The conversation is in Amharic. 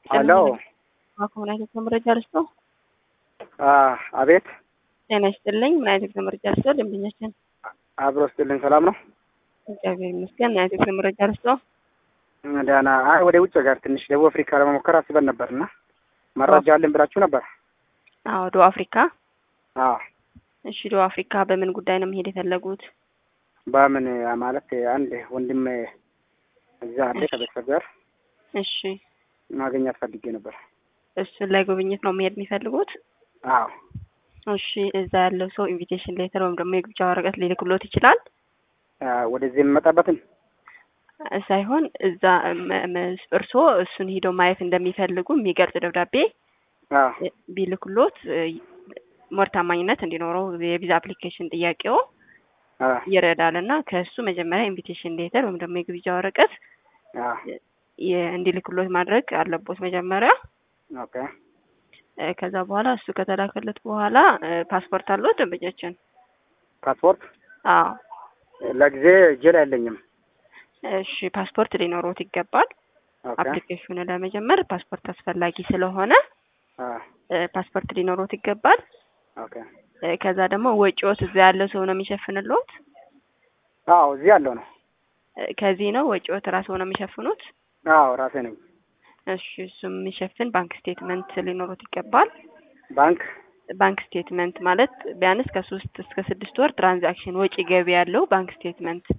ሄሎ ምን አይነት መረጃ ልስጦ? አቤት ጤና ይስጥልኝ። ምን አይነት መረጃ ልስጦ? ደንበኛችን አብሮ ስጥልኝ። ሰላም ነው? እግዚአብሔር ይመስገን። ምን አይነት መረጃ ልስጦ? ደህና። አይ ወደ ውጭ ሀገር ትንሽ ደቡብ አፍሪካ ለመሞከር አስበን ነበር እና መረጃ አለን ብላችሁ ነበር? አዎ፣ ደቡብ አፍሪካ። አዎ። እሺ፣ ደቡብ አፍሪካ በምን ጉዳይ ነው መሄድ የፈለጉት? በምን ማለት አንድ ወንድም እዛ አለ ከቤተሰብ ጋር እሺ፣ ማግኘት ፈልጌ ነበር። እሱን ላይ ጉብኝት ነው መሄድ የሚፈልጉት? አዎ። እሺ፣ እዛ ያለው ሰው ኢንቪቴሽን ሌተር ወይም ደግሞ የግብዣ ወረቀት ሊልክሎት ይችላል? ወደዚህ የምመጣበትን ሳይሆን እዛ እርስዎ እሱን ሂደው ማየት እንደሚፈልጉ የሚገልጽ ደብዳቤ ቢልክሎት ሞር ታማኝነት እንዲኖረው የቪዛ አፕሊኬሽን ጥያቄው ይረዳል እና ከእሱ መጀመሪያ ኢንቪቴሽን ሌተር ወይም ደግሞ የግብዣ ወረቀት እንዲልክሎት ማድረግ አለቦት መጀመሪያ። ኦኬ። ከዛ በኋላ እሱ ከተላከለት በኋላ ፓስፖርት አለዎት ደንበኛችን? ፓስፖርት? አዎ። ለጊዜ እጄ ላይ የለኝም። እሺ፣ ፓስፖርት ሊኖሮት ይገባል። አፕሊኬሽኑ ለመጀመር ፓስፖርት አስፈላጊ ስለሆነ ፓስፖርት ሊኖሮት ይገባል። ኦኬ። ከዛ ደግሞ ወጪዎት እዛ ያለው ሰው ነው የሚሸፍንልዎት? አዎ፣ እዚህ ያለው ነው። ከዚህ ነው ወጪዎት ራስዎ ነው የሚሸፍኑት? አዎ፣ ራሴ ነኝ። እሺ፣ እሱ የሚሸፍን ባንክ ስቴትመንት ሊኖሩት ይገባል። ባንክ ባንክ ስቴትመንት ማለት ቢያንስ ከሶስት እስከ ስድስት ወር ትራንዛክሽን ወጪ ገቢ ያለው ባንክ ስቴትመንት